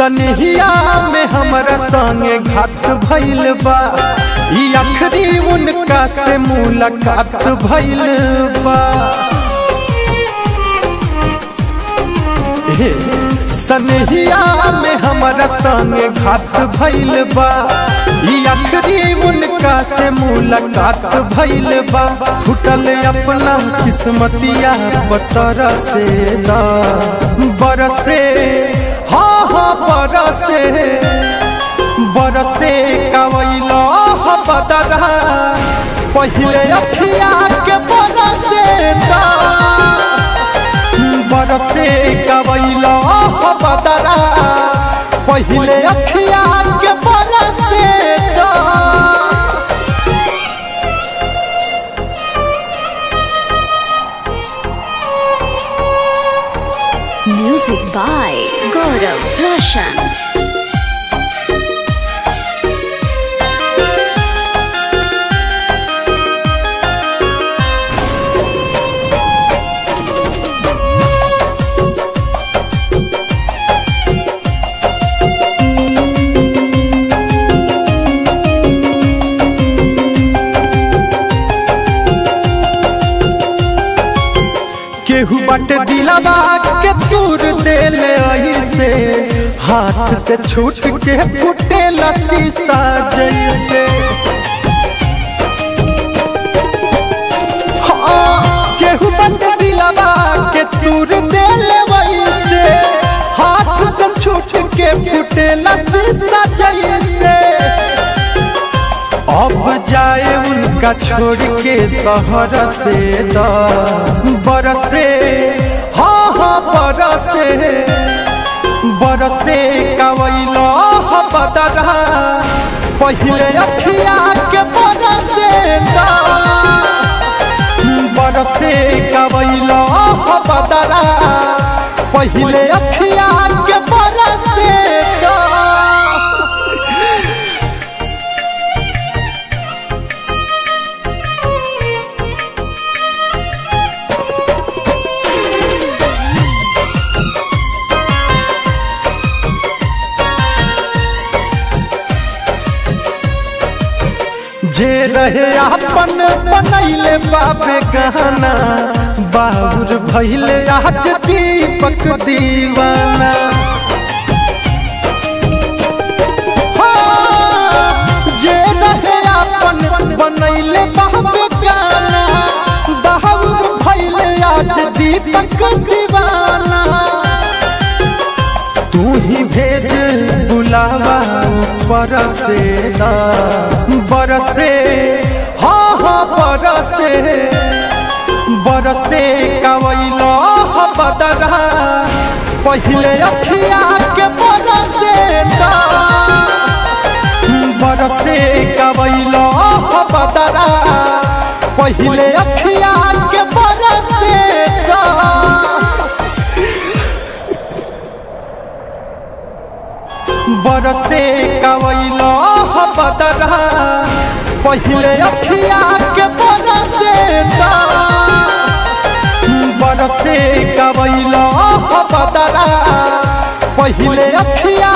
सनहिया में हमरा संगे घात भइल बा ई आखिरी उनका से मुलाकात भइल बा हे, सनहिया में हमरा संगे घात भइल बा ई आखिरी उनका से मुलाकात भइल बा फुटल अपना किस्मतिया पतर से दा बरसे हाँ हाँ बरसे बरसे कवैला बदरा पहिले अखिया के बरसे दा बरसे कवैला बदरा पहिले अखिया के बरसे दा Music by Gaurav Roshan. केहू बट दिलवा के दूर देले ऐसे हाथ से छूट के फुटे शीशा जैसे हाँ, केहू बट दिलवा के दूर देले वैसे हाथ से छूट के फुटे शीशा जैसे अब जाए उनका छोड़ के शहर से द बरसे हाँ हाँ बरसे बरसे कवैला बदरा पहिले अखिया के बरसे द बरसे कवैला बदरा पहिले अखिया के बरसे द जे रहे अपन बनैले बाबे गहना बाबुर भैले आज दीपक दीवाना हाँ, जे रहे अपन बनैले बाबे गाना बाबुर भैले आज दीपक दीवाना तू ही भेज बुलावा ऊपर से दा बरसे हाँ हाँ बरसे बरसे कवैला बदरा पहिले अखिया के बरसे दा बरसे कवैला बदरा पहिले अखिया के बरसे दा बरसे कवैला बदरा पहिले अखिया के बरसे दा बरसे कवैला बदरा पहिले अखिया